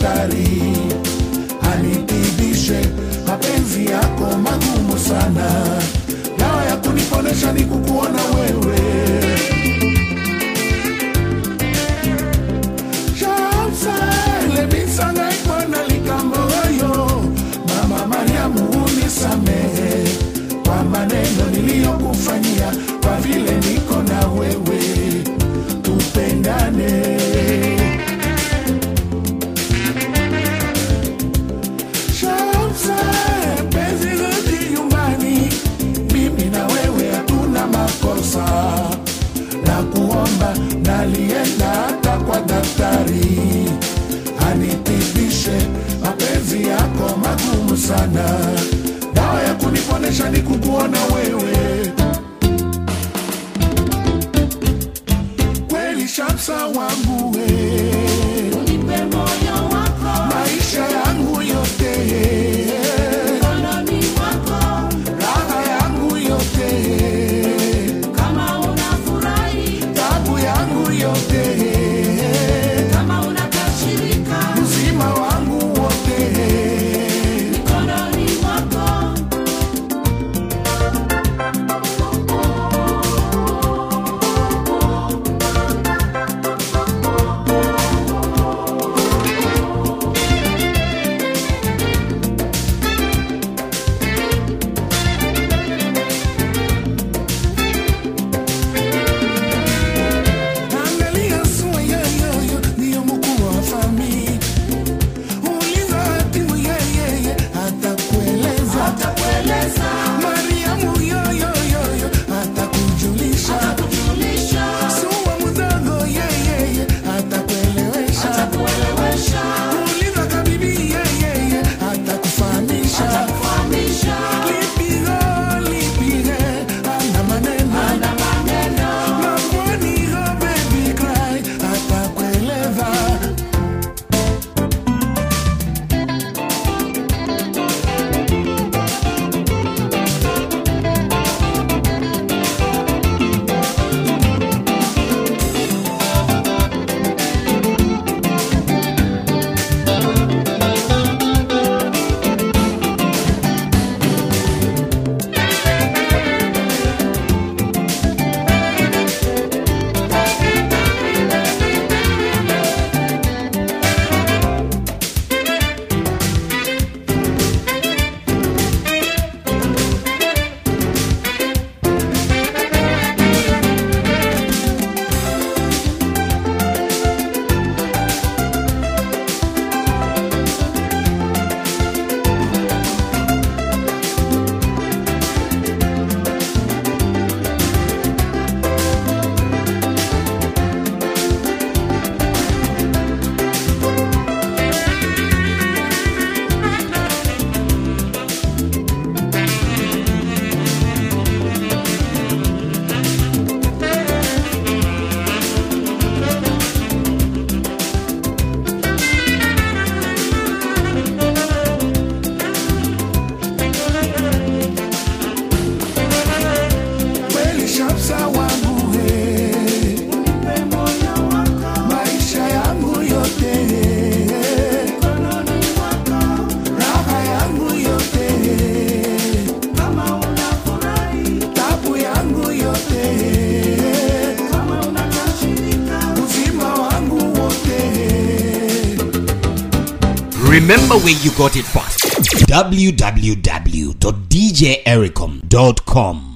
daktari anitibishe mapenzi yako magumu sana dawa ya kuniponesha ni kukuona wewe shamsalebisangaikwana likamboyo mama mariamu unisamehe kwa maneno niliyokufanyia kwa vile niko na wewe tupendane Shamsa, penzi rudi nyumbani, mimi na wewe hatuna makosa, na kuomba nalienda hata kwa daktari anitibishe mapenzi yako magumu sana, dawa ya kuniponesha ni kukuona wewe kweli, Shamsa wangu we Unipe moyo wako maisha yangu yote mkononi mwako, raha yangu yote kama unafurahi, tabu yangu yote kama unakasirika, uzima wangu wote mkononi mwako. angalia sua yeyoyo ndiyo mkuu wa fami uliza hatimu yeyeye atakueleza Atakueleza, mariamu yoyoyoyo atakujulisha atakujulisha, sua mdogo yeyeye atakuelewesha atakuelewesha, uliza kabibi yeyeye atakufahamisha atakufahamisha, Lipigo, lipige, ana maneno. ana maneno, Mamboni, oh baby cry, atakueleza. Kweli Shamsa wangu we, unipe moyo wako maisha yangu yote, mkononi mwako, raha yangu yote, kama unafurahi, tabu yangu yote, kama unakasirika, uzima wangu wote. Remember where you got it first. www.djericom.com